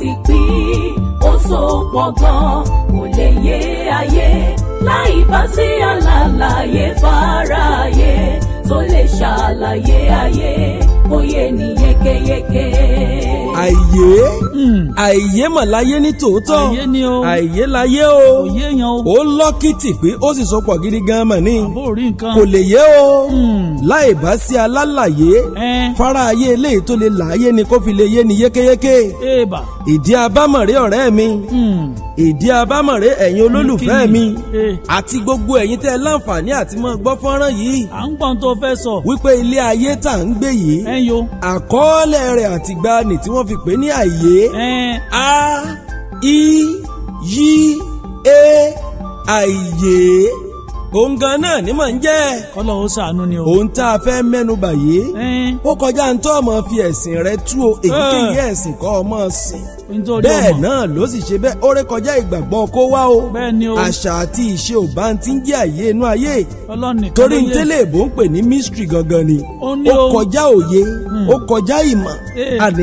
ti pín ó so pọ̀ gan kò lè yé ayé láì bá sí àlàyé fáráyé tó lè ṣàlàyé ayé kó yé ni yékéyéké. àìyé àìyé mà láyé ní tòótọ́ Àìyé ni o. àìyé láyé o òye yan o ó lọ́kìtì pé ó sì sọpọ̀ gidi gan mà ní àbó rí nǹkan kò lè yé o Hmm. láì bá sí alálàyé ẹ fara ayé eléyìí tó lè láàyè ni kó fi lè yé ni yékéyéké èèbà ìdí abámọ̀rẹ́ ọ̀rẹ́ mi Hmm. ìdí abámọ̀rẹ́ ẹ̀yin olólùfẹ́ Kí ni? mi Eh. àti gbogbo ẹ̀yin tẹ́ ẹ láǹfààní àti máa gbọ́ fọ́nrán yìí à ń gbọ́n tó fẹ́ sọ wípé ilé ayé tá à ń gbé yìí ẹ yo àkọọ́lẹ̀ rẹ̀ àtìgbàanì tí wọ́n fi pè ní àyè ẹ a i yí e àyè òun gan náà ni mò ń jẹ́ kọ́lọ́ ó ṣàánú ni o ohun tá a fẹ́ mẹ́nu bà yìí ẹ ó kọjá ń tọ́ ọmọ fi ẹ̀sìn rẹ tú o èyíkéyìí ẹ̀sìn kọ́ ọmọ sìn nítorí bẹ́ẹ̀ ọmọ náà ló sì ṣe bẹ́ẹ̀ ó ré kọjá ìgbàgbọ́ kó wá o bẹ́ẹ̀ ni o àṣà àti ìṣe ò bá ń ti ń jẹ́ àyè inú ayé ọlọ́nìkan torí ló ń yé. tẹ́lẹ̀ èbó ń pè ní mystery gangan ni Ó ní ó o. kọjá òye ó kọjá ìmọ̀ Eh. àní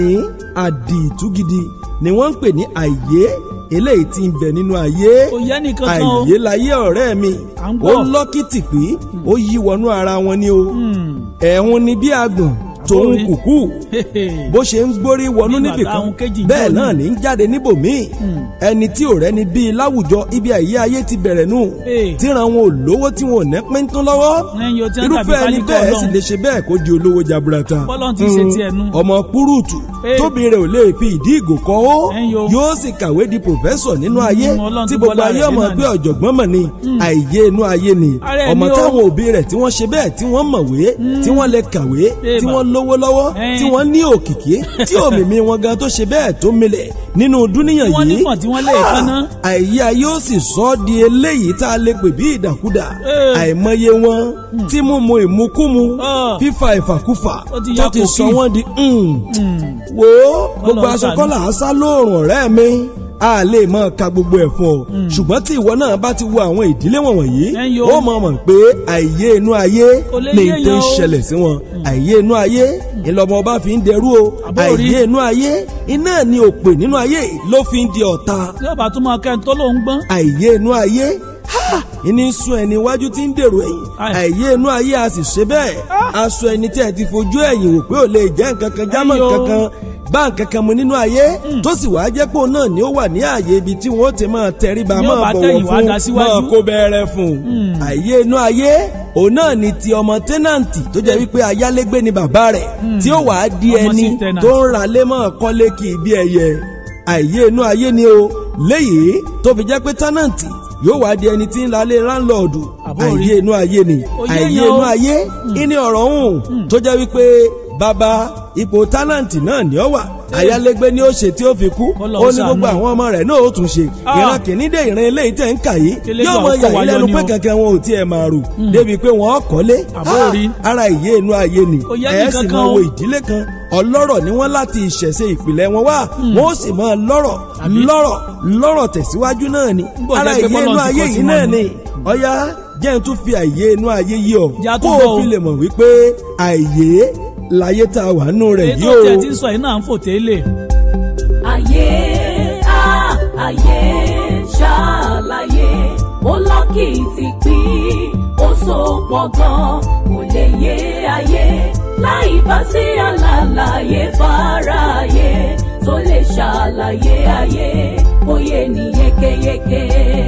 àdìtú gidi ni wọ́n ń pè ní àyè eléyìí tí ń bẹ nínú ayé kò yẹ nìkan kan o àyè láyé ọ̀rẹ́ mi À ń ó gbọ́. lọ́kìtì pé ó yí wọnú ara wọn ni o Hmm. ẹ̀hún ni bí àgbọ̀n tòun Àbórí. kùkú Hehe. bó ṣe ń gbórí wọnú Bí níbì bàtà kan òun kéjì ń bẹ́ẹ̀ jó náà ni. ní ń jáde níbòmíì ẹni tí ò rẹ́ni bíi láwùjọ ibi àyè ayé ti bẹ̀rẹ̀ nù Ee. tíran wọn ò lówó tí wọn ò ní pín tún lọ́wọ́ ẹyin o tí wọ́n irúfẹ́ tàbí ẹni pálíkà bẹ́ẹ̀ sì ọlọ́run lè ṣe bẹ́ẹ̀ kó di olówó jaburata Bọ́lọ́run ti ṣe tiẹ̀ nu. ọmọ kúrúùtù Ee. tóbi rẹ̀ ò lè fi ìdí ìgò kọ́ ó Ẹ̀yin o. yóò sì kàwé di pòfẹ́sọ̀ nínú ayé Ọlọ́run tí ti gbogbo bọ́lá ayé rẹ̀ ọmọ dé náà pé ni. ọ̀jọ̀gbọ́n mọ̀ ni àìyé inú ayé ni Ara ẹ̀ ọmọ ni o. táwọn òbí rẹ̀ tí wọ́n ṣe bẹ́ẹ̀ tí wọ́n mọ̀wé tí wọ́n lè kàwé Ee tí bà. wọ́n lówó lọ́wọ́ Ẹ̀yin. tí wọ́n ní òkìkí tí òmìmí wọn gan tó ṣe bẹ́ẹ̀ tó milẹ̀ nínú dúníyàn Wọ́n yìí nífọ̀n tí wọ́n lè Ah, kánná. àìyé ayé ó sì sọ ọ́ di eléyìí tá a lè pè bí ìdàkudà Ee. àìmọye wọn tí mímu ìmukúmu Ah. fífa ìfàkúfà Ó ti tó ya ti kòkí. sọ wọ́n di mm. Hmm. wo gbogbo Ọlọ́run aṣọ ṣàánú. kọ́là á sá lóòrùn ọ̀rẹ́ mi a lè mọ ka gbogbo ẹ̀ fún ọ ṣùgbọ́n tí ìwọ náà bá ti wo àwọn ìdílé wọ̀nyí Ẹ̀yin o. ó mọ̀ mọ̀ pé àìyé inú ayé Kò lè ní yéèyàn tó ń o. ṣẹlẹ̀ sí wọn àìyé inú ayé ìlọmọ ọba fi ń dẹrú o Àbó rí. àìyé inú ayé iná ni òpè nínú ayé ló fi ń di ọ̀tá yóò bá tún máa kẹ́ni tó lóun gbọ́n àìyé inú ayé ha! ìní ń sún ẹni iwájú tí ń dèrò ẹ̀yìn Ai. àìyé inú ayé a sì ṣe bẹ́ẹ̀ aṣọ ẹni tí ẹ ti fojú ẹ̀yìn wò pé ò lè jẹ́ nǹkan kan jámọ́ Ẹyọ. nǹkan kan bá nǹkan kan mu nínú ayé tó sì wàá jẹ́ pé òun náà ni ó wà ní ààyè ibi tí wọ́n ti máa tẹríba Ní ó máa bá bọ̀wọ̀ tẹ̀yìn wá fún dá síwájú. máa kó bẹ́ẹ̀rẹ̀ fún àìyé inú ayé òun náà ni ti ọmọ tẹ́nàǹtì tó jẹ́ wípé ayálégbé ni bàbá rẹ̀ tí ó wàá di Ọmọ ẹni sí tenant. tó ń ra lé mọ́ kọ́lé kì í bí ẹyẹ àìyé inú ayé ni o léyìí tó fi jẹ́ pé tẹ́nàǹtì yóò wá di ẹni tí ń lalé láńlọ́ọ̀dù Àbó rí. àìyé inú ayé ni Oyé àìyé yan o. inú ayé ìní ọ̀rọ̀ hùn tó jẹ́ wípé bàbá ipò tálàǹtì náà ni ó wà ayálégbé ni ó ṣe tí ó fi kú Kọ́lọ́ ó ní ṣàánú. gbogbo àwọn ọmọ rẹ̀ náà ó tún ṣe Ah. ìran kìíní dé ìran eléyìí tẹ̀ ń kà yìí Kélé yóò gbà mọ ó kó yà wa yín yọ lẹ́nu ni pé o. kankan wọn ò tiẹ̀ máa rò débi pé wọ́n kọ́lé Àbó Ah, rí. ara ìyé inú ayé ni Kò yẹ ẹ̀ nìkan sì kan máa o. wo ìdílé kan ọlọ́rọ̀ ni wọ́n láti ìṣẹ̀ṣe ìpìlẹ̀ wọn wá wọ́n ó sì máa lọ́rọ̀ Àbí? lọ́rọ̀ lọ́rọ̀ tẹ̀síwájú náà ni bọ̀ ara jẹ́ pé ìyé inú bọ́lọ̀ ti ayé kọ́ yìí tiwọn náà ni. ni ọ̀yá jẹ́ n tún fi àìyé inú ayé yí ọ Já kó tún o bọ̀ o. fi lè mọ̀ wípé àìyé láyé tá a wà nù rẹ̀ èyí yìí tó o. tiẹ̀ ti ń sọ yìí náà ń fò tẹ́lẹ̀ ayé á ayé ṣàlàyé ó lọ́kìtì pín ó so pọ̀ gan kò lè yé ayé láì bá sí àlàyé fáráyé tó lè ṣàlàyé ayé kó yé ni yékéyéké.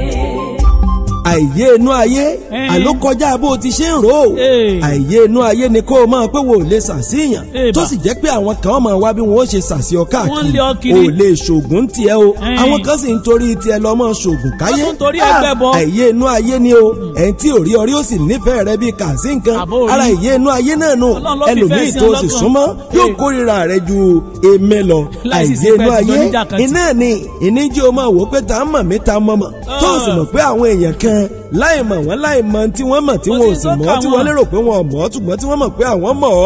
àìyé inú ayé Eh. àló kọjá bó o ti ṣe ń rò ó Eh. àìyé inú ayé ni kó o máa pé wo ò lè ṣàṣìyàn Eh, tó bà. sì jẹ́ pé àwọn kan máa wá bí wọ́n ó ṣe ṣàṣì ọ Wọ́n káàkiri lé ọ o kiri. ò lè ṣoògùn tiẹ̀ o Eh. àwọn kan sì ń torí tiẹ̀ lọ mọ́ ṣoògùn káyé Wọ́n tún torí Ah, ẹgbẹ́ bọ. àìyé inú ayé ni o ẹ̀yìn tí ò rí ọrí ó sì nífẹ̀ẹ́ rẹ bíi kàǹsí nǹkan Àbó rí. ara ìyé inú ayé náà nù Ọlọ́run ló fi ẹlòmíì ìfẹ́ sí tó ọ sì lọ́kàn. súnmọ́ yóò Eh. kórìíra rẹ ju èmi lọ Láì sì sí àìyé pé inú ẹ ti jọ ayé níjà kan tì. iná ni ìníjí o máa wò pé tá a mọ̀ mí ta mọ̀ mọ̀ tó o sì mọ̀ pé àwọn èèyàn kan láì mọ̀ wọ́n láì mọ̀ tí wọ́n mọ̀ tí Kò wọ́n ò sí sì tó mọ̀ kà tí wọ́n wọ́n. lérò pé wọ́n mọ̀ ṣùgbọ́n tí wọ́n mọ̀ pé àwọn mọ̀ ọ́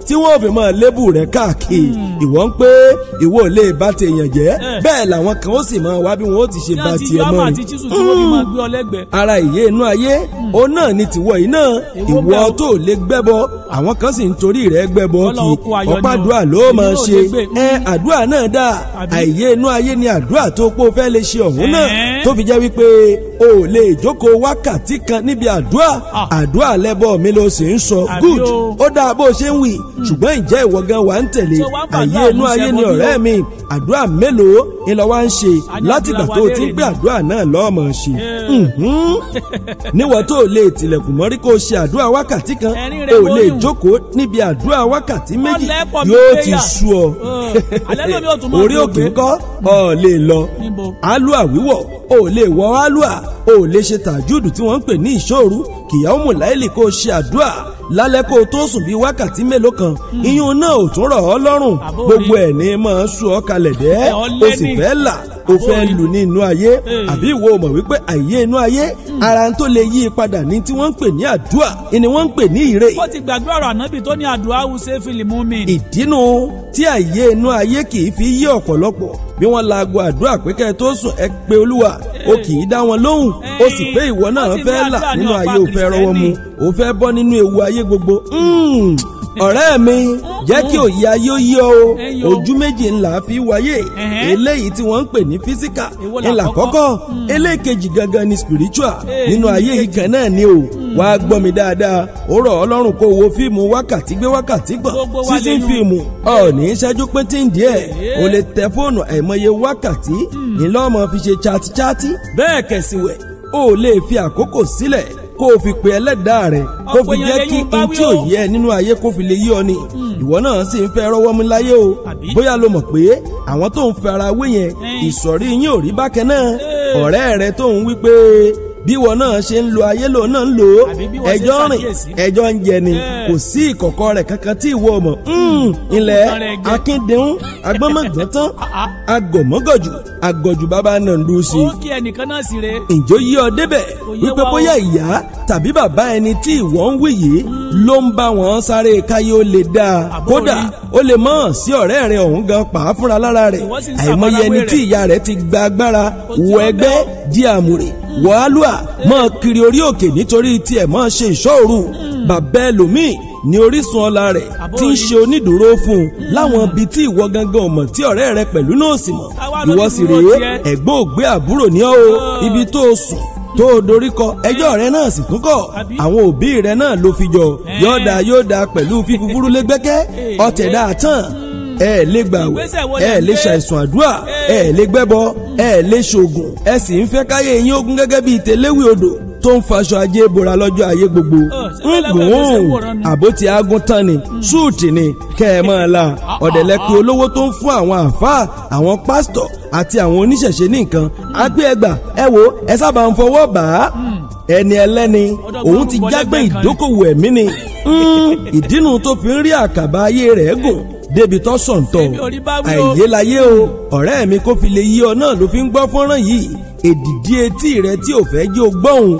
tí wọ́n fi máa lébù rẹ̀ káàkiri ìwọ ń pé ìwọ ò lè bá tèèyàn jẹ́ bẹ́ẹ̀ làwọn kan ó sì máa wá bí wọn ó ti ṣe bá tiẹ̀ mọ́ àti ni chisu tí wọ́n fi máa gbé ọ lẹ́gbẹ̀ẹ́. ara ìyé inú ayé òun náà ni tìwọ yìí náà Èwo ìwọ bẹ́ẹ̀ o? tó lè gbẹ́bọ àwọn kan sì ń torí rẹ̀ gbẹ́bọ Ọlọ́run kí kó ayọ̀ ni o. ọ̀pá-àdúrà ló Èmi máa náà ṣe lè gbé. ẹ àdúrà náà dáa Àbí? àìyé inú ayé ni àdúrà tó pọ̀ fẹ́ lè ṣe ọ̀hún náà Ẹ̀ẹ́. tó fi jẹ́ wípé o ò lè jókòó wákàtí kan níbi àdúrà Ah. àdúrà lẹ́bọ̀ mi ló sì ń sọ Àbí good o? ó dáa bó o ṣe ń wì ṣùgbọ́n ìjẹ́ ìwọ gan wà ń tẹ̀lé Ṣé wàá gbàdúrà àìyé inú mú ayé ni ṣẹ́gun bí ọ̀rẹ́ o? mi àdúrà mélòó ni lọ wá ń ṣe A ní látìgbà àdúrà tó wa o ti ń léèrè gbé ni. àdúrà náà lọ́ọ̀mọ̀ ṣe Yeah. Mhm. níwọ̀n tó o lè tilẹ̀kùn mọ́rí kó o ṣe àdúrà wákàtí kan Ẹ̀rín rẹ̀ o lè wọ́yùn. jókòó níbi àdúrà wákàtí méjì lẹ́pọ̀ mi yóò prayer. ti sú ọ Ọ̀, alẹ́ lómi ò tún máa orí tó òkè gbé. ńkọ́ ọ lè lọ Níbo? alua wíwọ̀ o lè wọ alua o lè ṣe tàjúdù tí wọ́n ń pè ní ìṣòru kìyàwó mùláìlì kó o ṣe àdúrà lálẹ́ kó o tó sùn bíi wákàtí mélòó kan iyún náà ò tún rọ̀ ọ́ lọ́rùn Àbó gbogbo rí. ẹ̀ ní máa sú ọ kalẹ̀ dẹ́ Ẹ̀ ọ́ o lé sì ní. fẹ́ là o Àbó fẹ́ rí. lù ní inú ayé Ee. àbí ìwọ mọ̀ wípé àìyé inú ayé ara tó lè yí i padà ní tí wọ́n ń pè ní àdúà ni wọ́n ń pè ní ìrè ó ti gbàgbé ọ̀rọ̀ ànábì tó ní àdúrà wùsẹ́ fílímù mi. ìdínú tí àìyé inú ayé kì í fi yí ọ̀pọ̀lọpọ̀ bí wọ́n laago àdúrà pé kẹ́ ẹ tó sùn ẹ pé olúwa o kì í dá wọn lóhùn o sì pé ìwọ náà Wọ́n sì ní fẹ́ là àdúrà ní nínú ọ̀pá ayé o fẹ́ rọwọ́ mu Kìrìsìtẹ́nì. o fẹ́ bọ́ nínú ewu ayé gbogbo. Mm. ọ̀rẹ́ mi jẹ́ kí òye ayé ó yí ọ o Ẹ̀yin o. ojú méjì ńlá fi wáyé Ẹ̀hẹ́. eléyìí tí wọ́n ń pè ní físíkà Èwo là ńlá kọ́kọ́? kọ́kọ́ eléèkejì gangan ni spiritual Ee, nínú ayé yìí kan náà ni o wàá gbọ́ mi dáadáa ó rọ̀ ọlọ́run kó wo fíìmù wákàtí gbé wákàtí gbọ̀n Gbogbo wa sísìn lẹ́nu. fíìmù ọ̀ọ́nì ìṣẹ́jú pété ń díẹ̀ Ee. o lè tẹ fóònù àìmọye wákàtí ńlọ́mọ fi ṣe chatíchátí bẹ́ẹ̀ kẹ̀sìwẹ̀ o lè fi àkókò sílẹ̀ kó o fi pe ẹlẹ́dàá rẹ̀ kó Ọ̀pọ̀ fi jẹ́ èèyàn kí lẹ́yìn bá n wí tí ò o. yẹ nínú ayé kó fi lè yí ọ ni ìwọ náà sì ń fẹ́ rọ́wọ́ mú láyé o Àbí? bóyá lo mọ̀ pé àwọn tó ń fẹ́ ara wé yẹn Ẹ̀n. ìsọ̀rí yín ò rí bákan náà Ee. ọ̀rẹ́ rẹ tó ń wí pé bí wọn náà ṣe ń lo ayé lòun náà ń lò ó Àbí bí wọ́n ṣe ẹjọ́ rìn ṣàkíyèsí. ẹjọ́ ń jẹ ni Ee. kò sí ìkọ̀kọ̀ rẹ̀ kankan tí ìwọ mọ̀ Mm, ilẹ̀ Ọkùnrin rẹ̀ jẹ́. akíndéhùn agbọ́mọ̀gbọ́n tán Ah, agọ̀mọ́gọ̀jù agọ̀jù bàbá náà ń dúró sí i ó kí ẹnìkan náà sì re. ǹjọ́ yí ọ débẹ̀ yé wípé wa o. bóyá ìyá tàbí bàbá ẹni tí ìwọ ń wí yìí ló ń bá wọn sáré káyé ó lè dáa Àbó kódà rí. ó lè mọ̀ sí ọ̀rẹ́ rẹ̀ ọ̀hún gan pa á fúnra lára rẹ̀ Ìwọ sì ń àìmọye ṣàfarawé ẹni rẹ̀. tí ìyá rẹ̀ ti gba agbára Ó ti wọ lọ ẹgbẹ́ bẹ́ẹ̀. di àmùrè wọ álùà mọ́ kiri orí òkè nítorí tiẹ̀ mọ́ ṣe ìṣọ́òru bàbá ẹlòmíì ní orísun ọlá rẹ̀ Àbó tí ń rí. ṣe onídùúró fún un láwọn ibi tí ìwọ gangan ò mọ̀ tí ọ̀rẹ́ rẹ̀ pẹ̀lú náà sì mọ̀ Táwa ìwọ lójú sì dúró rèé tiẹ̀. ẹ̀gbọ́n ògbé àbúrò ní ọ́ o ibi tó o sùn tó o dorí kọ ẹjọ́ rẹ náà sì tún kọ̀ Àbí? àwọn òbí rẹ náà ló fi jọ Ẹ́. yóò dáa yóò dáa pẹ̀lú fífúfúrú lẹ́gbẹ́kẹ́ Ee. ọ̀tẹ̀ dáa tán ẹ lè gbàwẹ̀ Ìgbésẹ̀ wo ẹ lẹ ń lè gbé? ṣàìsùn àdúrà Ee. ẹ lè gbẹ́bọ ẹ lè ṣoògùn ẹ sì ń fẹ́ káyé yín ogun gẹ́gẹ́ bíi tẹ̀léwì odò tó ń faṣọ ajé bora lọ́jọ́ ayé gbogbo ṣé bẹ́ẹ̀ lẹ́wọ̀ ẹ̀ ló ṣe ń wòran ni? àbó ti aagun tán ni súùtì ni kẹ́ ẹ máa la ọ̀dẹ̀lẹ́pẹ̀ olówó tó ń fún àwọn àáfàá àwọn pásítọ̀ àti àwọn oníṣẹ̀ṣe ní nǹkan á gbé ẹgbà ẹ wo ẹ sábà ń fọwọ́ bà á ẹni ẹlẹ́ni Ọ̀dọ̀ òun gbọ́n ti gbọ́ jágbé lẹ́gbẹ̀ẹ́ kan ni. ìdókòwò ẹ̀mí ni Mm, ìdínú tó fi ń rí àkàbà ayé rẹ̀ gùn débi tó sọ̀ǹtọ̀ Èmi ò rí bá wí o. àìyé láyé o ọ̀rẹ́ mi kó fi lè yí ọ náà ló fi ń gbọ́ fọ́nrán yìí èdìdí etí rẹ tí ò fẹ́ jẹ́ o gbọ́hùn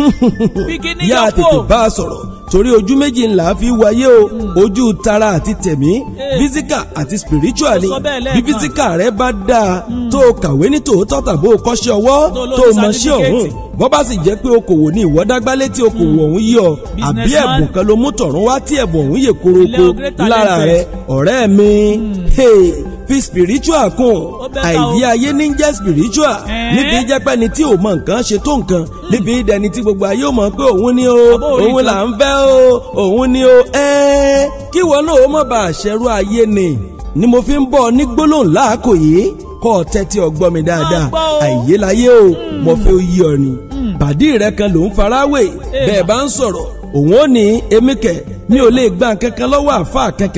bí kíní yá yọ tètè kó. bá a sọ̀rọ̀ torí ojú méjì ńlá fi wáyé o ojú tara àti tẹ̀mí physical àti spiritual ni Ó sọ bẹ́ẹ̀ bí lẹ́ẹ̀kan. physical rẹ bá dáa tó o kàwé ní tòótọ́ tàbí o kọ́ṣẹ́ ọwọ́ Tó ló tó o ní mọṣẹ́ ọ̀hún certificate. bọ́ bá sì jẹ́ pé okòwò ní ìwọ́dágbá létí okòwò ọ̀hún yí ọ àbí Businessman. ẹ̀bùn kan ló mú tọ̀run wá tí ẹ̀bùn ọ̀hún yè koroko Ilé o great lára talented. rẹ ọ̀rẹ́ mi hey, fi spiritual kún Ó bẹ́ẹ̀ ta o. àìyé ayé ní jẹ́ spiritual Ẹ̀ẹ́. níbi jẹ́ pẹ́ni tí ò mọ nǹkan ṣe tó nǹkan níbi dẹni tí gbogbo ayé ò mọ̀ pé òun ni o Àbó orí òun kan. là ń fẹ́ o òun ni o ẹ́ẹ́ kí wọn náà ó mọ̀ bá àṣẹrú ayé ni ni mo fi ń bọ̀ ní gbólóhùn láàkò yìí kọ́ ọ tẹ́tí ọgbọ́n mi dáadáa Máa gbọ́ o. àìyé láyé o mo fẹ́ ó yí ọ ni bàdí rẹ kan ló ń faráwé bẹ́ẹ̀ bá ń sọ̀rọ̀ òun ò ní èmi kẹ̀ mi ò lè gba kankan lọ́wọ́ àfa kankan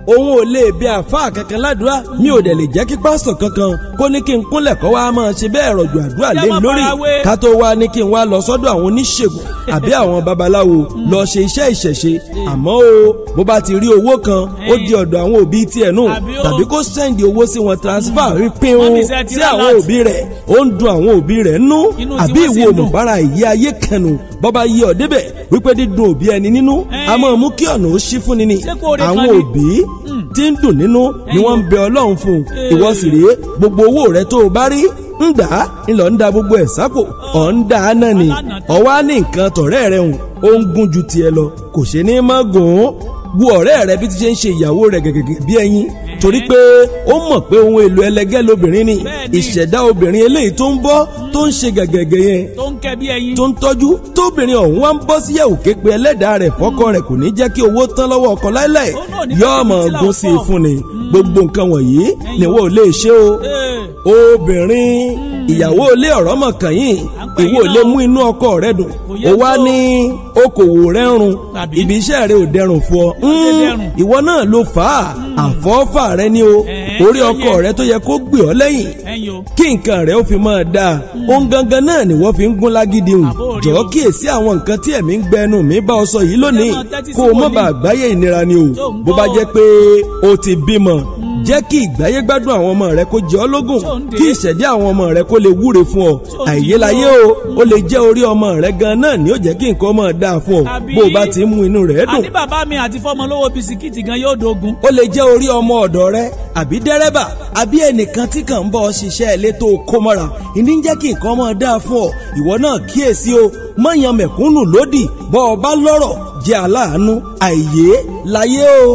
òun ò lè bí àáfàá kankan ládùúrà mi ò dẹ̀ lè jẹ́ kí pásítọ̀ kankan kó ní kí n kúnlẹ̀ kọ́ wa máa ṣe bẹ́ẹ̀ rọ̀jò àdúrà lé mi lórí ká tó wá ní kí n wá lọ sọ́dọ̀ àwọn oníṣègùn àbí àwọn babaláwo lọ ṣe iṣẹ́ ìṣẹ̀ṣe àmọ́ o bó bá ti rí owó kan ó di ọ̀dọ̀ àwọn òbí tiẹ̀ nù tàbí kó sẹ́ndì owó sí wọn transfer rí pín un sí àwọn òbí rẹ̀ ó ń dun àwọn òbí rẹ̀ nú àbí ìwo mọ̀bára ìyé ayé kẹnu bọ́bá yí ọ débẹ̀ wípé dídùn òbí ẹni nínú a máa mú kí ọ̀nà ó ṣí fúnni ni àwọn òbí tí ń dùn nínú ni wọ́n ń bẹ ọlọ́run fún un ìwọ sì rèé gbogbo owó rẹ tó o bá rí ń dà á ńlọ ń da gbogbo ẹ̀ sápò ọ̀ ń dà á náà ni ọwọ́ ní nǹkan tọ̀rẹ́ rẹ̀ hùn ó ń gún ju tiẹ̀ lọ kò ṣe ní má gùn ún bu ọ̀rẹ́ rẹ bí ti ṣe ń ṣe ìyàwó rẹ̀ gẹ́gẹ́ bí ẹyin torí pé ó mọ̀ pé ohun èlò ẹlẹgẹ́ lobìnrin ni ìṣẹ̀dá obìnrin eléyìí tó ń bọ́ tó ń ṣe gẹ̀gẹ̀gẹ̀ yẹn tó ń kẹ́ bí ẹyin. tó ń tọ́jú tóbìnrin ọ̀hún wá ń bọ́ sí yẹ̀wò képe ẹlẹ́dàá rẹ̀ fọ́kọ rẹ̀ kò ní jẹ́ kí owó tán lọ́wọ́ ọkọ láíláì yóò mọ̀ gún sí i fún ni gbogbo nǹkan wọ̀nyí ni wọ́n ò lè ṣe o obìnrin ìyàwó ilé ọ̀rọ̀ mọ̀ kàn yín ìwọ lè mú inú ọkọ rẹ dùn ó wá ní okòwò rẹ ń run ibi iṣẹ́ rẹ ò dẹrùn fún ọ ìwọ náà ló fà á àfọ́fà rẹ ni o orí ọkọ rẹ tó yẹ kó gbé ọ lẹ́yìn kí nǹkan rẹ ó fi máa dáa ohun gangan náà ni wọ́n fi ń gún lágídí hùn jọ̀ọ́ kíyèsí àwọn nǹkan tí ẹ̀mí ń gbẹnu mi bá ọ sọ yìí lónìí kó o má bàa gbáyé ìnira ni o bó bá jẹ́ pé o ti bímọ jẹ́ kí ìgbáyé gbádùn àwọn ọmọ rẹ kó jẹ́ ọ́ lógún kí ìṣẹ̀dí àwọn ọmọ rẹ kó lè wúre fún ọ àìyélayé o ó lè jẹ́ orí ọmọ rẹ gan náà ni ó jẹ́ kí nǹkan máa dáa fún ọ bó o bá ti ń mú inú rẹ dùn. àní bàbá mi àti fọmọ lówó bisikíìtì gan yóò dogun. ó lè jẹ́ orí ọmọ ọ̀dọ̀ rẹ àbí dẹ́rẹ́bà àbí ẹnìkan tí kàn ń bọ́ ọ ṣiṣẹ́ ilé tó kó mọ́ra ìní ń jẹ́ kí nǹkan máa dáa fún ọ ìwọ náà kíyèsí o mọ̀yàn mẹ̀kúnnù lódì bọ́ ọ bá lọ́rọ̀ jẹ́ aláàánú àìyé láyé o.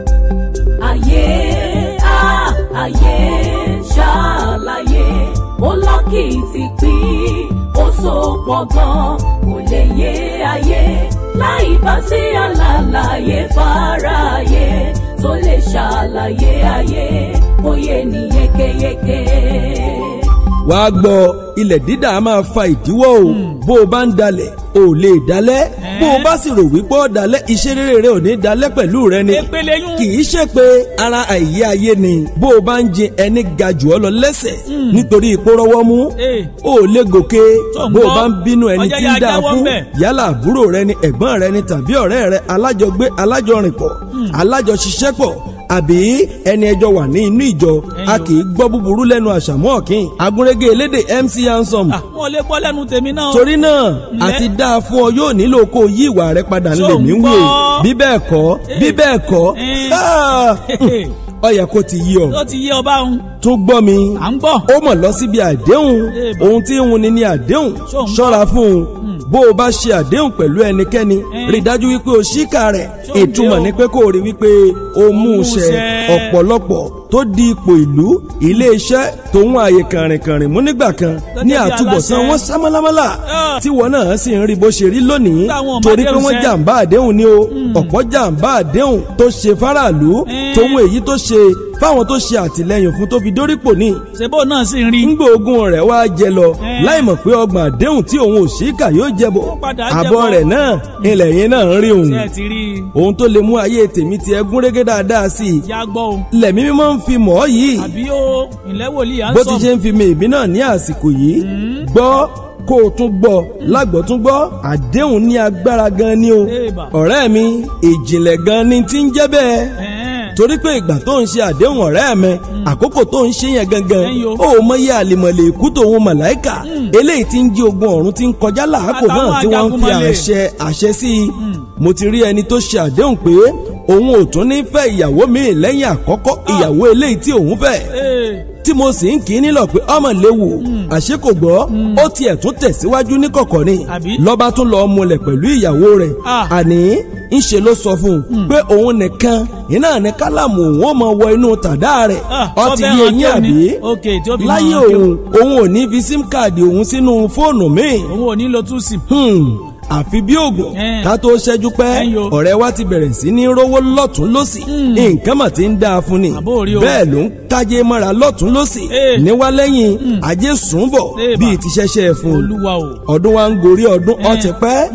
ayé a ayé ṣàlàyé ó lọ́kìtì pín ó so pọ̀ gan kò lè yé ayé láì bá sí àlàyé fáráyé tó lè ṣàlàyé ayé kó yé ni yékéyéké. wàá gbọ́ ilẹ̀ dídà máa fa ìdíwọ́ o bó o bá ń dalẹ̀ o ò lè dalẹ̀ bó o bá sì rò wípé ó dalẹ̀ iṣẹ́ rere rẹ ò ní dalẹ̀ pẹ̀lú rẹ ni Èpèlè yún. kì í ṣe pé ara àìyé ayé ni bó o bá ń jin ẹni ga jù ọ lọ lẹ́sẹ̀ nítorí ipò rọwọ́ mú Eh. o ò lè gòkè Tó ń bó o gbọ́. bá ń bínú ẹni Ọjọ́ tí yá ń dáa jáwọ́ fún ńbẹ̀. yálà àbúrò rẹ ni ẹ̀gbọ́n rẹ ni tàbí ọ̀rẹ́ rẹ alájọgbé alájọrìnpọ̀ alájọṣiṣẹ́pọ̀ àbí ẹni ẹjọ́ wà ní inú ìjọ a kì í gbọ́ búburú lẹ́nu àṣàmọ́ ọ̀kìn agúnrégé elédè MC Ansom Ah, wọn ò lè gbọ́ lẹ́nu tèmi náà. torí náà Ǹlẹ́. àti dáa fún ọ yóò nílò kó o yí ìwà rẹ padà Ṣó ńlẹ̀ ń mí wí o gbọ́? bí bẹ́ẹ̀ kọ́ bí bẹ́ẹ̀ kọ́ Eh. ah, ó yẹ kó ti yí ọ ó ti yé ọba òun tún gbọ́ mi à ń gbọ́. ó mọ̀ lọ síbi àdéhùn Eh, bá. ohun tí ń wuni ní àdéhùn Ṣó ń ṣọ́ra fún un bó o bá ṣe àdéhùn pẹ̀lú ẹnikẹ́ni Eh. rí i dájú wípé o ṣíkà rẹ̀ Ṣó ń ìtumọ̀ dé o? ni pé kó o rí wípé o mú un ṣẹ ṣẹ. ọ̀pọ̀lọpọ̀ tó di ipò ìlú ilé-iṣẹ́ tòun ààyè kàrìnkàrìn mú nígbà kan Tó ní jẹ́ bí àtúbọ̀tán aláṣẹ. wọn sámálámálà Ah. tí wọn náà sì ń rí bó ṣe rí lónìí Táwọn ọmọ torí pé àdéhùn wọ́n ṣẹ. jàǹbá àdéhùn ni o ọ̀pọ̀ jàǹbá àdéhùn tó ṣe fáráàlú Eh. tòun èyí tó ṣe fáwọn tó ṣe àtìlẹ́yìn fún tó fi dórípò ní ṣebó náà sì ń rí. ńgbà ogun rẹ̀ wá jẹ lọ Eh. láì mọ̀ pé ọgbọ̀n àdéhùn tí òun ò ṣíkà yóò jẹ bọ̀ Ó padà àbọ̀ jẹbọ. rẹ̀ náà ilẹ̀ yẹn náà ń rí òun ṣe ti rí i. ohun tó lè mú ayé tèmi ti ẹgún régé dáadáa sí i yá gbọ́ o. lẹ̀mí mímọ́ ń fi mọ̀ ọ́ yìí àbí o ìlẹ́ wòlíì à ń bó sọ. ti ṣe ń fi mi ìbí náà ní àsìkò yìí gbọ́ kó o tún gbọ́ lágbọ́ tún gbọ́ àdéhùn ní agbára gan ni o Èèbà. ọ̀rẹ́ mi ìjìnlẹ̀ gan ni ti ń jẹ́ bẹ́ẹ̀ Ẹ̀ẹ́n. torí pé ìgbà tó ń ṣe àdéhùn ọ̀rẹ́ mi àkókò tó ń ṣe yẹn gangan Ẹ̀yin o. ó mọyé àlìmọ̀lẹ̀ ikú tòun màláìkà eléyìí tí ń jí ogun ọ̀run tí ń kọjá làákò Àtàwọn náà tí wọ́n ń fi ajagunmọ̀lẹ̀. àṣẹ àṣẹ sí i mo ti rí ẹni tó ṣe àdéhùn pé òun ò tún ní fẹ́ ìyàwó mi lẹ́yìn àkọ́kọ́ ìyàwó eléyìí tí òun fẹ́ Ee, tí mo sì ń kí í nílọ pé ọmọ léwu àṣé kò gbọ́ ó tiẹ̀ tún tẹ̀síwájú ní kọ̀kọ̀ ni Àbí? lọ́ba tún lọ́ọ́ múlẹ̀ pẹ̀lú ìyàwó rẹ̀ Ah. àní ńṣe ló sọ fún un pé òun nìkan iná ní kálámù òun ó máa wọ inú tàdá rẹ̀ Ah, ó sọ ti fẹ́ràn yé yín kí o ní. àbí Ok, tí ó fi láyé máa kí o. òun òun ò ní fi sim káàdì òun sínú fóònù míì òun ò ní lo two sim. Hmm, àfi bí oògùn Eh. ká tó ṣẹ́jú pẹ́ Ẹ̀yin o. ọ̀rẹ́ wa ti bẹ̀rẹ̀ sí ní rówó lọ́tún lọ́sì nǹkan mà ti ń dáa fún ni Àbó rí o. bẹ́ẹ̀ ló ń kájé mọ́ra lọ́tún lọ́sì Eh. níwálẹ́yìn ajé sùnbọ̀ Eh, bíi bà. ti ṣẹ̀ṣẹ̀ fún un olúwa o. ọdún wa ń gorí ọdún Eh. ọtí pẹ́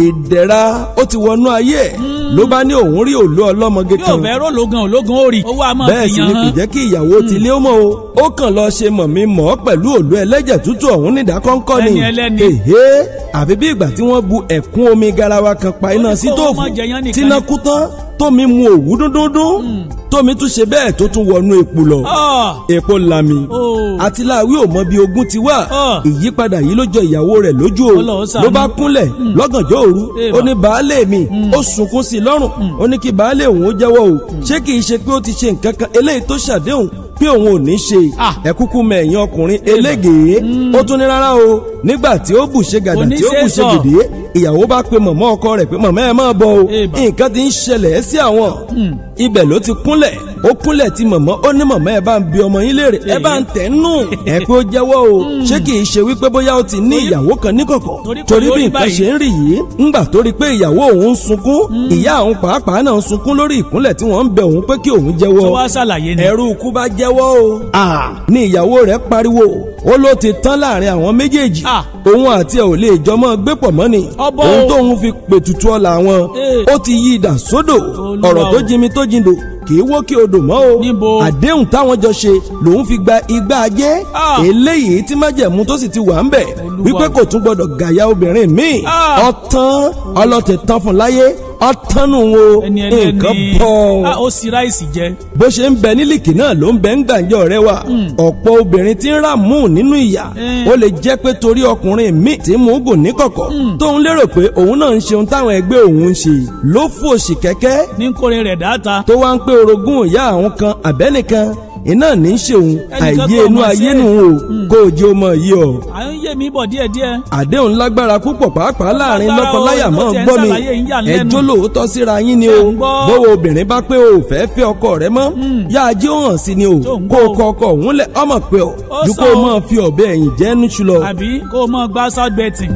ìdẹ̀ra ó ti wọnú ayé ẹ̀ ló bá ní òun rí òlú ọlọ́mọge yóò kan fẹ́ rólógan ológun ó rí owó a máa bẹ́ẹ̀ fi sì yan ni kò hàn. jẹ́ kí ìyàwó tilé ó mọ̀ o ó kàn lọ ṣe mọ̀ mi mọ̀ ọ́ pẹ̀lú òlú ẹlẹ́jẹ̀ tútù ọ̀hún nídàkọ́ńkọ́ ni Ẹni ẹlẹ́ni. èhé àfi bí ìgbà tí wọ́n bu ẹ̀kún omi garawa kan pa iná ní sí kó o tóòfù má jẹyán nìkan tíná ni. kú tán tómi mu òwú dúndúndún tómi tún ṣe bẹ́ẹ̀ tó tún wọnú epo lọ Ọ̀, epo lami Oh. àtìláwí ò mọ bí ogun ti wá Ah. ìyípadà yìí ló jọ ìyàwó rẹ̀ lójú o Ọlọ́run ṣàánú. ló bá kúnlẹ̀ lọ́gànjọ́ òru Eh, ó bà. ní baálé mi ó sunkún sí i lọ́rùn ó ní kí baálé òun ó jẹ́wọ́ o ṣé kìí ṣe pé ó ti ṣe nǹkan kan eléyìí tó ṣàdéhùn pé òun ò ní ṣe Ah. ẹ kúkú mẹ̀yìn ọkùnrin elégèé ó tún ní rárá o nígbà tí ó bù ṣe gàdà tí ó bù ṣe Oníṣẹ́sọ. gèdè ìyàwó bá pe mọ̀mọ́ ọkọ rẹ̀ pé mọ̀mọ́ ẹ máa bọ̀ o Eh, bà. nǹkan ti ń ṣẹlẹ̀ sí àwọn ibẹ̀ ló ti kúnlẹ̀ ó kúnlẹ̀ tí mọ̀mọ́ ó ní mọ̀mọ́ ẹ bá ń bi ọmọ yín léèrè ẹ bá ń tẹ̀ nù ẹ pé ó jẹ́wọ́ o ṣé kìí ṣe wípé bóyá ó ti ní ìyàwó kan níkọ̀kọ̀ torí kò torí bí lórí nǹkan báyìí. ṣe ń rí yìí ńgbà tó rí pé ìyàwó òun ń sunkún ìyá òun pàápàá náà ń sunkún lórí ìkúnlẹ̀ tí wọ́n ń bẹ òun pé kí òun tó jẹ́wọ́ wá ṣàlàyé ni. ẹrú ikú bá jẹ́wọ́ o. ní ìyàwó rẹ̀ pariwo ó ló ti tán láàrin àwọn méjèèjì Ah. òun àti ẹ̀ ò lè jọmọ́ gbé pọ̀ mọ́ ni Ọbọ̀ òun o. tóun fi pètùtù ọ̀la wọn Eh. ó ti yí idà sódò Olúwa ọ̀rọ̀ tó o. jimi tó jindò kì í wó kí odò mọ́ o Níbo? àdéhùn táwọn jọ ṣe lòun fi gba igbá ajé Ah. eléyìí tí májẹ̀mú tó sì ti wà ń bẹ̀ Olúwa wípé o. kò tún gbọdọ̀ gàyà obìnrin míì Ah. ọ̀tán ọlọ́tẹ̀ tán fún láyé ọ̀tánu wo ẹni nǹkan ẹlẹ́ni bọ̀ Ah, ó sì ráìsì jẹ. bó ṣe ń bẹ nílìkì náà ló ń bẹ ń gbàǹjọ rẹ wa ọ̀pọ̀ obìnrin tí ń rà mú nínú ìyà Eh. ó lè jẹ́ pé torí ọkùnrin míì tí mú gùn níkọ̀kọ̀ tóun lérò pé òun náà ń ṣeun táwọn ẹgbẹ́ òun ń ṣe ló fòṣì kẹ́kẹ́ ní kórè rẹ̀ dáta. tó wá ń pé orogún ìyá àwọn kan àbẹ́nìkan iná ní í ṣeun Ẹnìkan àìyé kọ́ inú ọmọ ayé ṣe. nù o kó o jẹ́ ọmọ yìí o à ń yé mi bọ̀ díẹ̀díẹ̀. àdéhùn lágbára púpọ̀ pàápàá láàrin lágbára lọ́kọláya o, mọ́ tó tiẹ̀ ń gbọ́ mi ṣàlàyé yín yà lẹ́nu. ẹjọ́ lóòótọ́ síra yín ni Ṣé o ń gbọ́? bówó obìnrin bá pé o ò fẹ́ fẹ́ ọkọ rẹ mọ́ yá ajé ó hàn sí ni o Tó ń kó o gbọ́. kọ ọkọ òun lẹ̀ ọmọ pé o Ó ju sọ kó o o. máa fi ọ̀bẹ ẹ̀yìn jẹ́ níṣu lọ. àbí kó o mọ gbá south betting.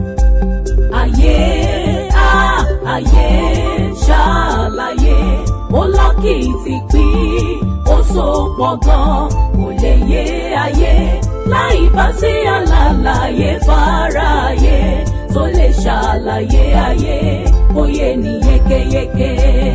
ayé á ayé ṣàlàyé ó lọ́kì ti pín ó so pọ̀ gan kò lè yé ayé láì bá sí àlàyé fáráyé tó lè ṣàlàyé ayé kó yé ni yékéyéké.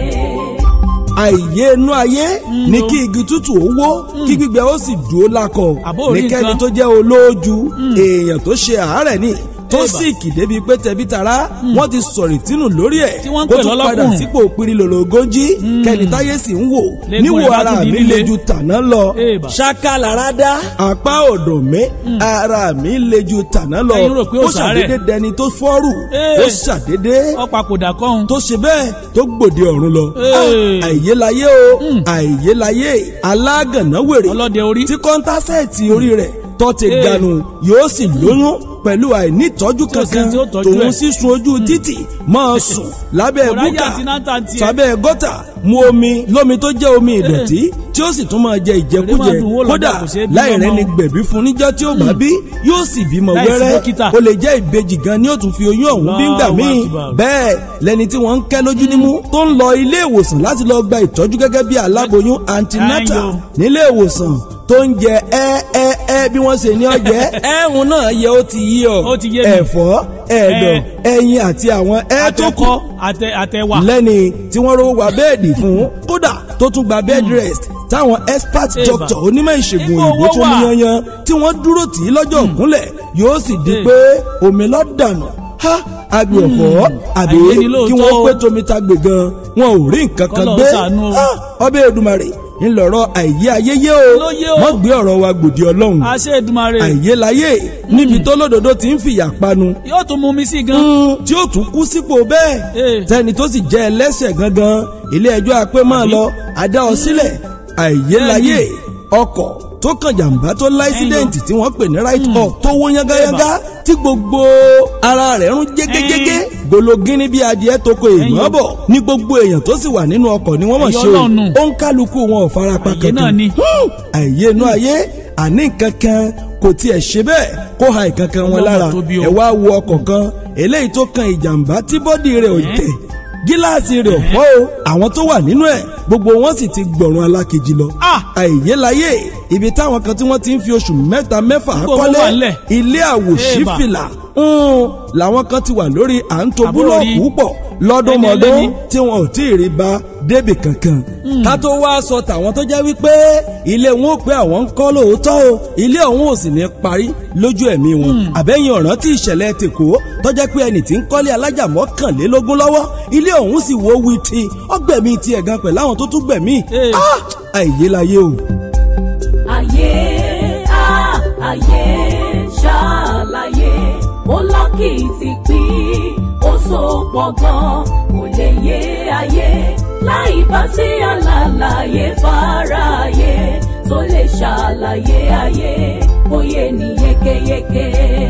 àìyé inú ayé ní kí igi tútù ó wó kí gbígbẹ ó sì dúró lákọ Àbó orí nìkẹ́ni nǹkan. tó jẹ́ olóòjú èèyàn tó ṣe àárẹ̀ ni tó Ébà. sì kìdé bíi pé tẹbí tará wọ́n ti sọ̀rì tínú lórí ẹ̀ Tí wọ́n ń kó pè tún padà lọ́lọ́kùnrin. sípò pirilologójì kẹ́ni táyé sì ń wò Lẹ́gùn níwò rẹ̀ bá ara tún di mi líle. le ju tàná lọ Ébà. ṣáká lára dá apá ọ̀dọ̀ mi ara mi le ju tàná lọ Ẹ̀yin rò pé ó ó sàárẹ̀. ṣàdédé dẹni tó fọ́rù Ee. ó ṣàdédé ọ̀pàkùdà kọ́hún. tó ṣe bẹ́ẹ̀ tó gbòde ọ̀run lọ. Ee. Ah, àìyélayé o àìyélayé alágànná wèrè ọlọ́dẹ orí. tí kọ́ńtásẹ̀tì orí rẹ̀ tó ti Ee. ganu yóò sì lóyún pẹ̀lú àìnítọ́jú Tí ò sí kankan tí ó tọ́jú tòun ẹ̀. sísun ojú títì máa sùn lábẹ́ Ọ̀ráyà búkà àti náà tà ń tiẹ̀. sábẹ́ gọ́tà mu omi lómi tó jẹ́ omi ìdọ̀tí tí ó sì tún máa jẹ ìjẹkújẹ Èrè máa dùn wó lọ́jà, kódà kò ṣeé bí láì ọmọ. rẹ́ni gbẹ̀bí fún níjọ́ tí ó bá bí yóò sì bímọ Láìsí wẹ́rẹ́ dókítà. ó lè jẹ́ ìbejì gan ni ó tún fi oyún ọ̀hún bí ń gbà Allahu míì Akbar. bẹ́ẹ̀ lẹni tí wọ́n ń kẹ́ lójú nímú tó ń lọ ilé ìwòsàn láti lọ gba ìtọ́jú gẹ́gẹ́ bí aláboyún antinata Ayo. nílé ìwòsàn tó ń jẹ ẹ ẹ ẹ bí wọ́n ṣe ní ọjẹ́ ẹ̀hún náà yẹ ó ti yí ọ Ó ti yé mi. ẹ̀fọ́ ẹ̀dọ̀ ẹyin àti àwọn ẹ tó kù àtẹkọ àtẹ àtẹwà. lẹ́ni tí wọ́n rówó gba bẹ́ẹ̀dì fún kódà tó tún gba bed rest táwọn expert Eba. doctor onímọ̀ ìṣègùn Ipò òyìnbó owó tó wà. mú yanyan tí wọ́n dúró tì í lọ́jọ́ òkúnlẹ̀ yóò sì di Eh. pé omi lọ́ dànù ha agbe ọ̀fọ́ àbí àyè ni lóòótọ́ kí wọ́n o. pé tomi ta gbè gan wọn ò rí nǹkan kan Kọ́lọ́run gbé ṣàánú o. Ha, ọbẹ̀ Èdùmàrè ńlọrọ̀ àìyé ayéyé o Ló yé o. wọ́n gbé ọ̀rọ̀ wa gbòdì ọlọ́run àṣẹ Èdùmàrè àìyé láyé níbi tó lódodo ti ń fìyà panu yóò tún mú mi sí gan. tí ó tún kú sípò bẹ́ẹ̀ Eh. tẹni tó sì jẹ́ ẹlẹ́ṣẹ̀ gangan ilé ẹjọ́ apẹ́ máa Àbí? lọ adá ọ sílẹ̀ àìyélayé ọkọ̀ tó kàn jàǹbá tó láìsídẹ̀ǹtì tí wọ́n pè ní right off tó wó yángayángá tí gbogbo ara rẹ̀ rún jégéjégé gologini bí adìẹ tó ko èèmọ́ Ẹ̀yin. bọ̀ ní gbogbo èèyàn tó sì wà nínú ọkọ̀ ni wọ́n mọ̀ Ẹ̀yin ṣe o Ọlọ́run nù. ó ń kálukú wọn ò farapa Àyè náà kankan ni. àìyé inú ayé àní kankan kò kò tiẹ̀ ṣe bẹ́ẹ̀ kó ha ìkankan wọn Ọlọ́mọ lára tóbi o. ẹ wá wo ọkọ̀ kan eléyìí tó kan ìjàmbá tí bọ́dì rẹ̀ ò tẹ̀ gíláàsì rẹ̀ ò fọ́ o àwọn tó wà nínú ẹ̀ gbogbo wọn sì ti gbọ̀run alákejì lọ. Ah! àìyélayé ibi táwọn kan tí wọ́n ti ń fi oṣù mẹ́ta mẹ́fà Gbogbo kọ́lé wà ńlẹ̀. ilé àwòṣífìlà ń làwọn kan ti wà lórí à ń to Àbúrò búlọ̀kù rí. pọ̀ lọ́dún Ẹni mọ́dún ẹlẹ́ni. tí wọn ò tí ì rí bá débì kankan. ká tó wá sọ tàwọn tó jẹ́ wípé ilé wọn ò pé àwọn ń kọ́ lóòótọ́ o ilé ọ̀hún ò sì ní parí lójú ẹ̀mí wọn. àbẹ́yìn ọ̀ràn tí ìṣẹ̀lẹ̀ tèkó tó jẹ́ pé ẹnì tí ń kọ́lé alájà mọ́kànlélógún lọ́wọ́ ilé ọ̀hún sì wó wí ti ọgbẹ̀mí tiẹ̀ gan pẹ̀lú àwọn tó tún gbẹ̀mí. Ee. Ah! àìyélayé o. ayé á ayé ṣàlàyé ó lọ́kìtì pín ó so pọ̀ gan kò lè yé ayé láì bá sí àlàyé fáráyé tó lè ṣàlàyé ayé kó yé ni yékéyéké.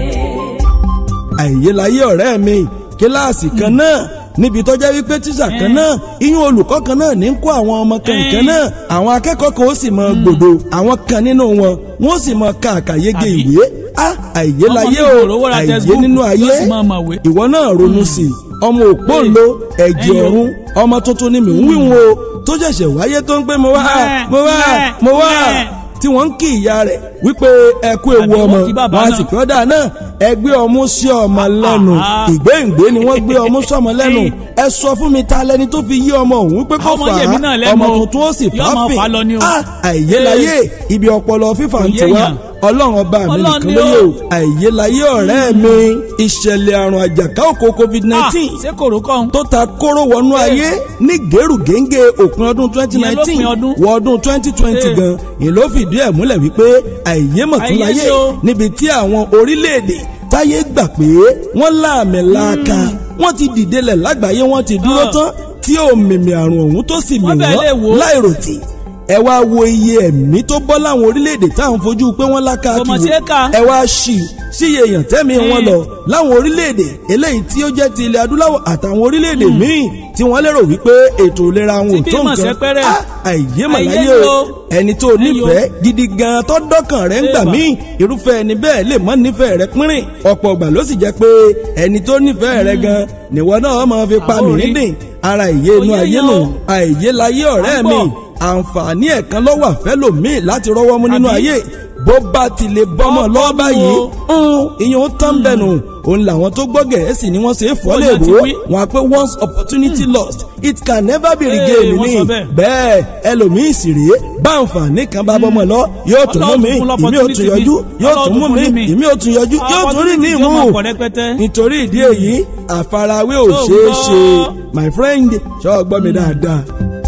àìyélayé ọ̀rẹ́ mi kíláàsì kan náà níbi tó jẹ́ wípé tíṣà kan náà iyún olùkọ́ kan náà ní kó àwọn ọmọ kankan náà àwọn akẹ́kọ̀ọ́ kan ó sì mọ gbòdo àwọn kan nínú wọn wọ́n sì mọ ká àkàyége Àbí? ìwé á àìyélayé Ọmọ o tí kò rówó ra àìyé textbook nínú ayé yóò sì máa mọ̀wé. ìwọ náà ronú sí i ọmọ òpóǹlo ẹ̀jẹ̀ Ẹ̀yin o. ọ̀run ọmọ tuntun ni mì ń wíwò o tó ṣẹ̀ṣẹ̀ wáyé tó ń pé mo wá Mẹ́, mo wá mẹ́, mo wá mẹ́. tí wọ́n ń kí ìyá rẹ̀ wípé ẹ kú ewu Àbí ọmọ wọ́n kí bàbá wọn á náà. sì kí ọ́dà náà ẹgbẹ́ ọmú sí ọmọ lẹ́nu Ah. ìgbéǹgbé ni wọ́n gbé ọmú sọmọ lẹ́nu Ẹyin. ẹ sọ fún mi ta lẹni tó fi yí ọmọ òun pé kó Ọmọ fà yèmí náà á lẹ́nu ọmọ o. tuntun ó sì Yóò máa fàáfin fà á lọ ni o. Ah, àìyélayé ibi ọpọlọ fífà ń Kò tiwa yéèyàn. ọlọ́run ọba mi Ọlọ́run nìkan ni lóye o. o àìyélayé ọ̀rẹ́ mi ìṣẹ̀lẹ̀ àrùn àjàká òkò covid Ah, nineteen ṣé kòró kọ́ tó ta kóró wọnú ayé ní gèrúgéńgé òpin ọdún twenty nineteen lópin ọdún. wọ ọdún twenty twenty Eh. gan ìlú fìdí ẹ̀ múlẹ̀ wípé àìyémọ̀túnláyé Àìyé ṣe o. níbi tí àwọn orílẹ̀-èdè táyé gbà pé wọ́n láàmì láàka wọ́n ti dìdelẹ̀ lágbàáyé wọ́n ti dúró Ah. tán tí òmìmì àrùn ọ̀hún tó sì mì Wọ́n bẹ̀ lè wò ó. wọ́n láìròtì ẹ wá wo iye ẹ̀mí tó bọ́ láwọn orílẹ̀-èdè tá à ń fojú pé wọ́n láka Kò mọ̀ kiri ṣeé kà. ẹ wá ṣì síye èèyàn tẹ́mi wọn lọ láwọn orílẹ̀-èdè eléyìí tí ó jẹ́ ti ilẹ̀ adúláwọ̀ àtàwọn orílẹ̀-èdè míì tí wọ́n lérò wípé ètò ìlera wọn ò Tí tó bí mọ̀ nǹkan sẹ́pẹ́rẹ́. Ah, àìyémọ̀láyé Àìyé o o. ẹni tó nífẹ̀ẹ́ gidi gan tó dọ́kàn rẹ̀ ń gbà Eba. míì irúfẹ́ ẹni bẹ́ẹ̀ lè mọ́ nífẹ̀ẹ́ rẹ̀ pínrín ọ̀pọ̀ ọgbà ló sì jẹ́ pé ẹni tó nífẹ̀ẹ́ rẹ̀ gan níwọ náà máa fi pa Àwọn mí orí. nídìn ara ìyé inú Oyé ayé yan nù o. àìyélayé ọ̀rẹ́ À ń mi bọ̀. àǹfààní ẹ̀kan lọ́wọ́ àfẹ́lòmíì láti rọ́wọ́ mú nínú Àbí? ayé bó bá ti lè bọ́mọ̀ Ọkọ lọ́wọ́ mi báyìí o. ìyẹn ó tán bẹ̀nu òun làwọn tó gbọ́ gẹ̀ẹ́sì ni wọ́n ṣe é fọ́ Ó lè náà ti wò wí. wọn á pé once opportunity lost it can never be Ee, regained wọ́n ní sọ bẹ́ẹ̀. bẹ́ẹ̀ ẹlòmíì sì rèé bá àǹfààní kan bá bọ́mọ̀ lọ yóò tún mú Ọlọ́run mi fún ìmí ò tún l'opportunity yọjú mi. yóò tún Ọlọ́run mú fún mi mi. ìmí ò tún yọjú yóò tún rí ní Opportunity ìmú ọmọ pọ̀ rẹpẹtẹ. nítorí ìdí èyí àfarawé ò Tó ṣeé gbọ́. ṣe my friend ṣọ́ gbọ́ mi dáadáa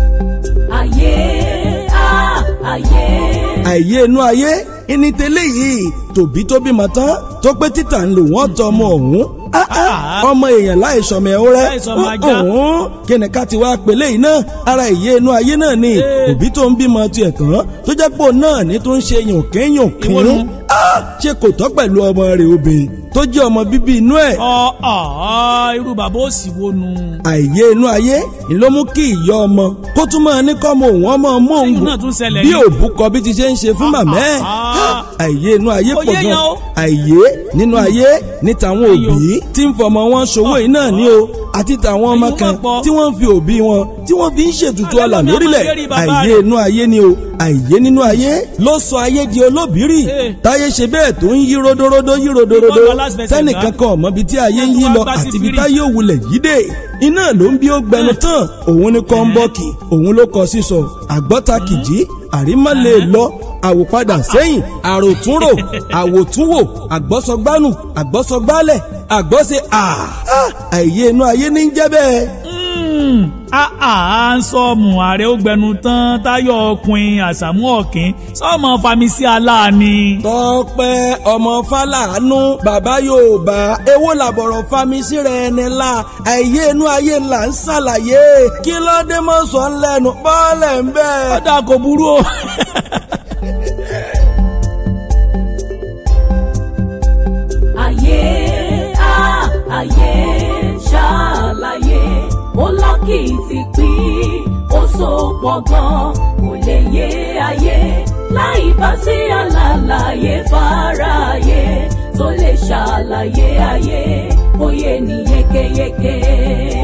ayé á ayé. àìyé inú ayé ìní tẹ́lẹ̀ yìí tòbí tó bímọ tán tó pé títà ń lò wọ́n tọ ọmọ ọ̀hún Ah, ah, ọmọ èèyàn láìsọmọ ẹ̀hún rẹ Láìsọmọ ajá. ọ̀hún kí ni ká ti wá pèlè yìí náà ara ìyé inú ayé náà ni Ee. òbí tó ń bímọ tiẹ̀ tán tó jẹ́ pò náà ní tó ń ṣe Ìwọ yànkínyànkín nu. ṣe kò tọ́ pẹ̀lú ọmọ rẹ̀ obìnrin tó jẹ́ ọmọ bíbí inú ẹ̀ ọ ọ irú bàbá òsì wo nu. àìyé inú ayé ni ló mú kí ìyá ọmọ kó tún máa ní kọ́mọ òun ọmọ mọ́ òun Ṣéyìn náà tún ṣẹlẹ̀ bí ni? òbúkọ bí ti ṣe ń ṣe fún màmá ẹ̀ Ah. àìyé inú ayé Ó pọ̀ yé gan yan o. àìyé nínú ayé ní tàwọn Ayò. òbí tí ń fọmọ wọn ṣòwò yìí náà ní o àti tàwọn ọmọ Èyí kan wọ́n pọ̀. tí wọ́n ń fi òbí wọn tí wọ́n fi ń ṣètùtù Àlẹ́ ọlà lómi lórílẹ̀ ọmọ lérí bàbá àìyé rẹ̀. inú ayé ni o àìyé nínú ayé ló sọ ayé di olóbìírì Eh. táyé ṣe bẹ́ẹ̀ tó ń yí rodorodo yí rodorodo Ìbọn lọ last verse tẹ́nìkan kan ọ̀mọ́ bíi tí ayé ń yí Wọ́n lọ gbá sí àti ibi fírì. táyé òwúlẹ̀ yí dé iná ló ń bí ó gbẹnu tán òun ní kọ́ńbọ́ọ̀kì òun ló kọ sísọ àgbọ́ta kìjì àrímọ́ lè lọ àwòpadà sẹ́yìn àròtúnrò àwòtúnwò àgbọ́sọgbánù àgbọ́sọgbálẹ̀ àgbọ́sẹ à àìyé inú ayé ní ń jẹ́ bẹ́ẹ̀. a ń sọmù ààrẹ ó gbẹnu tán táyọ̀ ọkùnrin àṣàmú ọ̀kín sọmọ famisi aláàánú. tọ́pẹ́ ọmọ fàlànú bàbá yorùbá èwo làbọ̀rọ̀ famisi rẹ̀ ẹni la àìyé inú ayé là ń ṣàlàyé kí ló dé mọ́ sọ ń lẹ́nu bọ́ọ̀lẹ̀ ń bẹ́ẹ̀. ọ̀dà kò burú o. ayé á ayé ṣàlàyé ó lọ́kìtì pín ó so pọ̀ gan kò lè yé ayé láì bá sí àlàyé fáráyé tó lè ṣàlàyé ayé òye ní yékéyéké.